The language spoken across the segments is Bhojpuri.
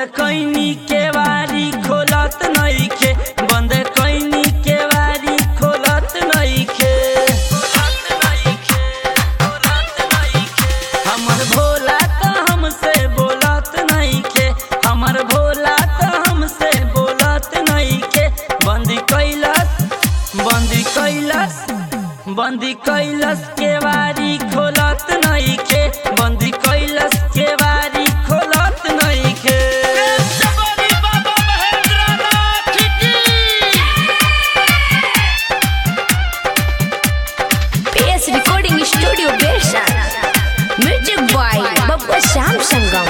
कैनी के वारी खोलत नइखे बंद कैनी के वारी खोलत नइखे हमर भोला त हमसे बोलत नइखे हमर भोला त हमसे बोलत नइखे बंदी कैलस बंदी कैलस बंदी कैलस के वारी खोलत नइखे बंदी कैलस के वारी खोलत नइखे PS Recording Studio Bershan. Music by Babba Sham Sangam.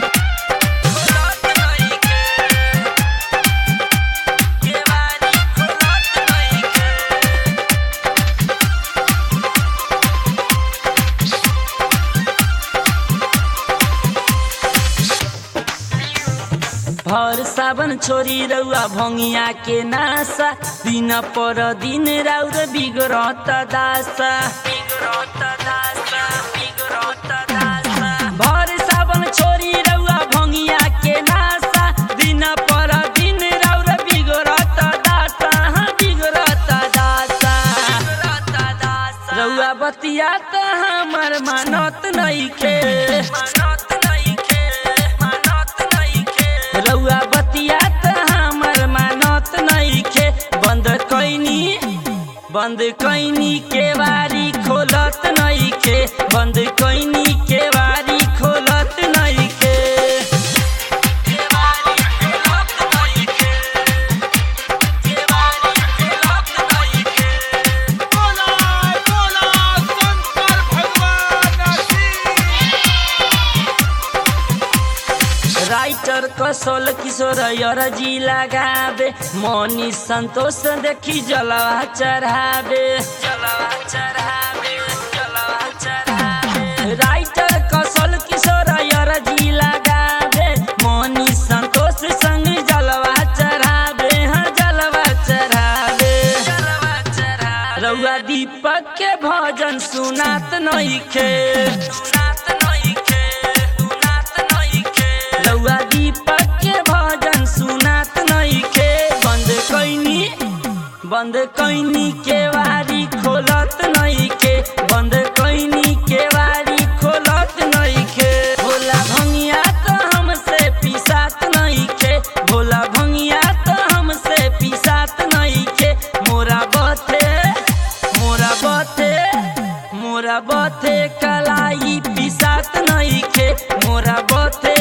भर सावन छोरी रउआ भंगिया के नासा दिन पर दिन राउर बिगड़त दासा भर सावन छोरी रउआ भंगिया के नासा दिन पर दिन राउर बिगड़त दासा हाँ, बिगड़त दासा रउआ बतिया त हमर मानत नइखे रउआ बतिया त हमर मानत नइखे बंद कैनी बंद कैनी के वारी खोलत नइखे बंद कैनी के वारी खोलत नइखे राइटर कसोल किशोर यरजी लगाबे मनी संतोष देखी जलवा चढ़ाबे राइटर कसोल किशोर यरजी लगाबे मनी संतोष संग जलवा चढ़ाबे हाँ जलवा चढ़ाबे रउआ दीपक के भजन सुनात नइखे सुनात नइखे सुनात नइखे रउआ दीपक के भजन सुनात नइखे बंद कैनी बंद कैनी के वारी खोलत नइखे बंद कैनी के वारी खोलत नइखे भोला भंगिया त हमसे पिसात नइखे भोला भंगिया त हमसे पिसात नइखे मोरा बथे मोरा बथे मोरा बथे कलाई पिसात नइखे मोरा बथे